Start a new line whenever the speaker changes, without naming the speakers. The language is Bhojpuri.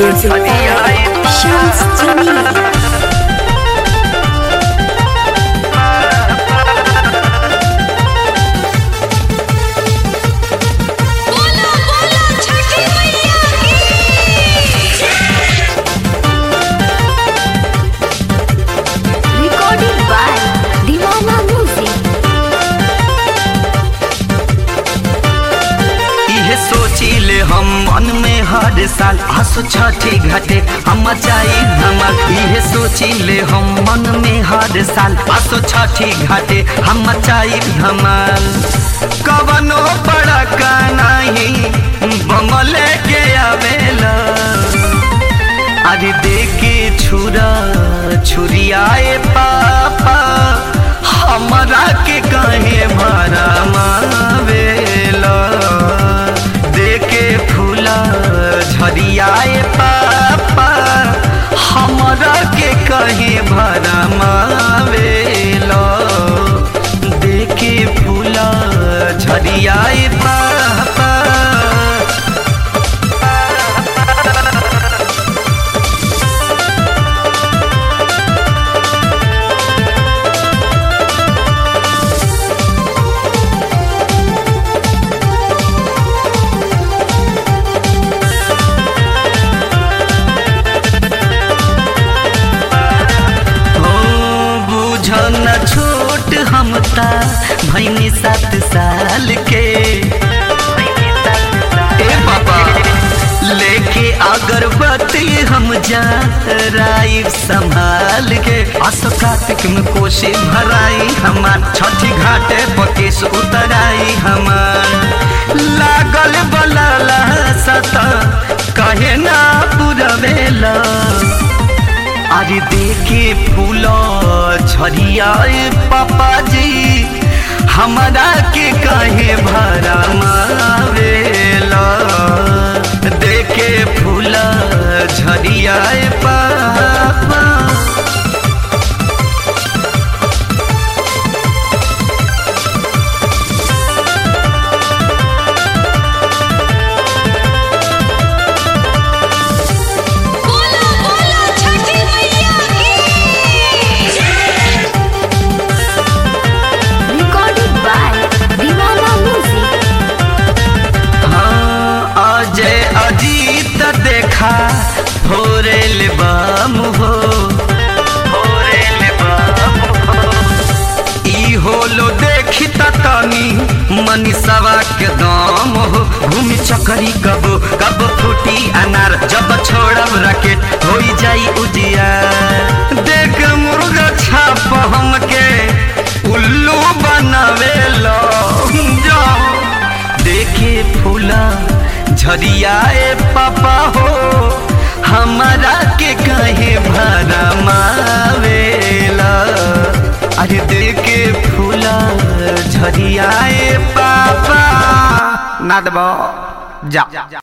Music by Shams Jamil.
बोला बोला छठी मैया
Recorded by Divana Music.
इहे सोचिले हम मन में हर साल आसो छठी घाटे हम जाई धमाल इहे सोचिले हम मन में हर साल आसो छठी घाटे हम जाई धमाल कवनो बड़ा का नहीं बमले के आवेला अरे देखे छुरा छुरियाए पापा हमरा के कहे भरा मावेला देखे फूला झरियाए पापा हमरा के कहे भरा मावेला देखे फूला झरियाए पापा हो बुझ न छोट हम ता भैनी सात साल के ए बाबा लेके अगरबत्ती हम जा राई संभाल के असो कार्तिक में कोशी भराई हमार छठी घाटे पकेश उतराई हमार लागल बलाला सता कहे ना पुरवेला अरे देखे फूल झरियाए पापा जी हमरा के कहे भरा मावेला देखे फूल झरियाए पापा
बोला बोला छठी मैया
Recorded by Divana Music.
हाँ अजय अजीत देखा फोरेल बाम हो फोरेल बाम हो ई होलो देखी तनी मनीषवा के दाम हो घूमी चकरी कब कब फूटी अनार जब छोड़ब रकेट हो जाई उजिया देख मुर्गा छाप हमके उल्लू बनावे लो जाओ देखे फूला झरियाए पापा हो हमारा के कहे भरा मावेला अरे देखे फूला झरियाए पापा ना दबो जा